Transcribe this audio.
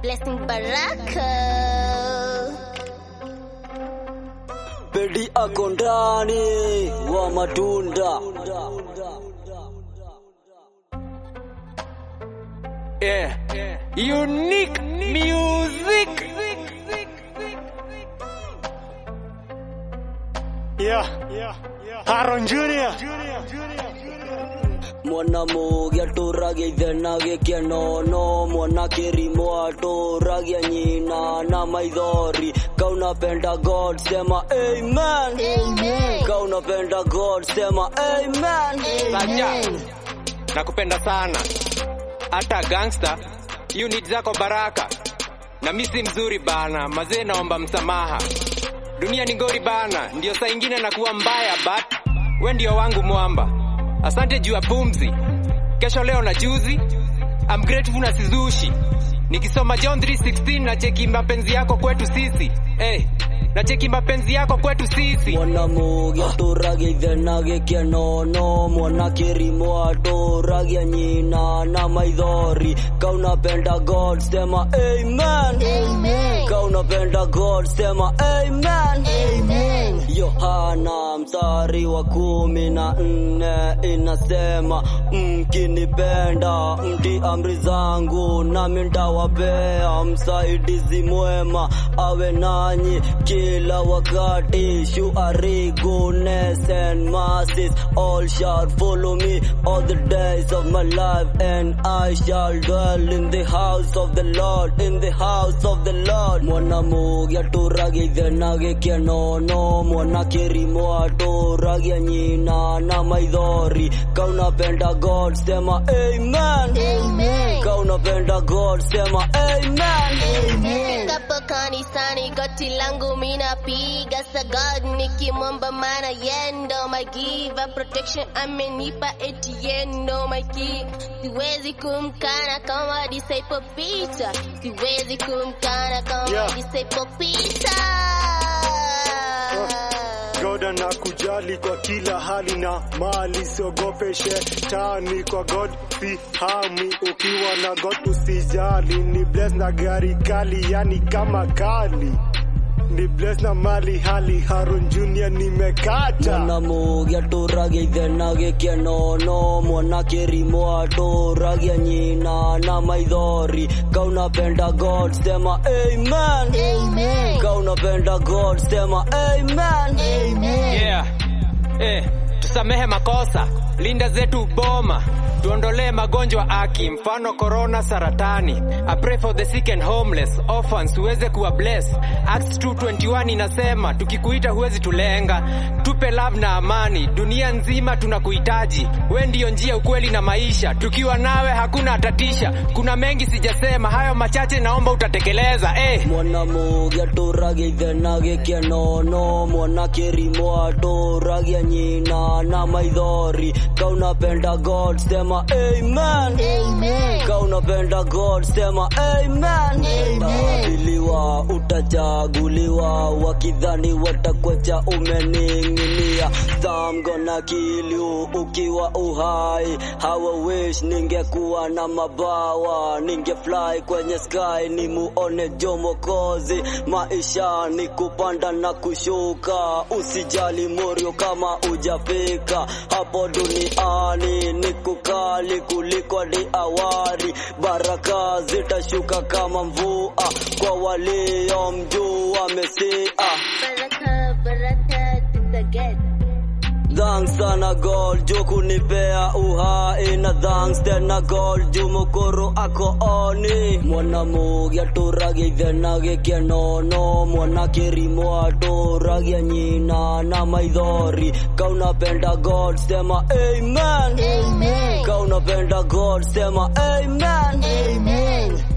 Blessing Baraka. Pedi ako ndani wa matunda. Yeah. Unique music. Yeah, Aaron Junior. mwana mugia tũragia ithe na gĩkeno mwana kĩrimũ atũragia nyina na maithori kaunapenda god sema amen Amen. kaunapenda god sema amen Saja. Nakupenda sana. Hata gangster, unit zako baraka. Na mimi si mzuri bana, mazee naomba msamaha. Dunia ni ngori bana, ndio saa ingine nakuwa mbaya but we ndio wangu mwamba. Asante juu ya pumzi. Kesho leo na juzi. I'm grateful na sizushi. Nikisoma John 3:16 na cheki mapenzi yako kwetu sisi. Eh, na cheki mapenzi yako kwetu sisi. mwana mugia tũragia ithe na gĩkeno mwana kĩrimũ atũragia nyina na maithori kaunapenda god sema amen Amen. kaunapenda god sema amen Amen. Yohana mstari wa kumi na nne inasema mkinipenda mti amri zangu nami ntawapea msaidizi mwema awe nanyi kila wakati shuari goodness and mercies all shall follow me all the days of my life and I shall dwell in the house of the Lord in the house of the Lord mwana mugia tũragia ithe na gĩkeno mwana kĩrimũ atũragia nyina na maithori kaunapenda god sema amen Amen. kaunapenda god sema amen Nifikapo kanisani goti langu minapiga sagad nikimwomba maana yendo my giver protection amenipa etiendo my key siwezi kumkana kama disciple Peter siwezi kumkana kama Yeah. disciple Peter God anakujali kwa kila hali na mali, siogope shetani kwa God si hami. Ukiwa na God usijali, ni bless na gari kali, yani kama kali ni bless na mali hali. Haron Junior nimekata mwana mugia tũragia ithe na gĩkeno mwana kĩrimũ atũragia nyina na maithori kaunapenda god sema amen Amen kaunapenda god sema amen Amen Yeah. Eh, tusamehe makosa, linda zetu boma, tuondolee magonjwa aki, mfano corona, saratani. I pray for the sick and homeless, orphans uweze kuwa bless. Acts 2:21 inasema tukikuita huwezi tulenga. Tupe love na amani, dunia nzima tunakuhitaji. We ndiyo njia, ukweli na maisha. Tukiwa nawe hakuna atatisha. Kuna mengi sijasema, hayo machache naomba utatekeleza. Eh. mwana mugia tũragia ithe na gĩkeno mwana kĩrimũ atũragia nyina na maithori kaunapenda god sema amen Amen kaunapenda god sema amen Amen. Utaabiliwa, utachaguliwa wakidhani watakwecha umening'inia Some gonna kill you ukiwa uhai hawa wish ningekuwa na mabawa ningefly kwenye sky ni muone jomokozi maisha ni kupanda na kushuka usijali morio kama ujafika hapo duniani ni kukali kuliko hadi awali baraka zitashuka kama mvua kwa waliomjua mesia Baraka baraka tutaget Thanks sana God juu kunipea uhai na thanks tena God juu mukuru ako oni mwana mugia tũragia ithe na gĩkeno mwana kĩrimũ atũragia nyina na maithori kaunapenda God sema amen Amen kaunapenda God sema amen Amen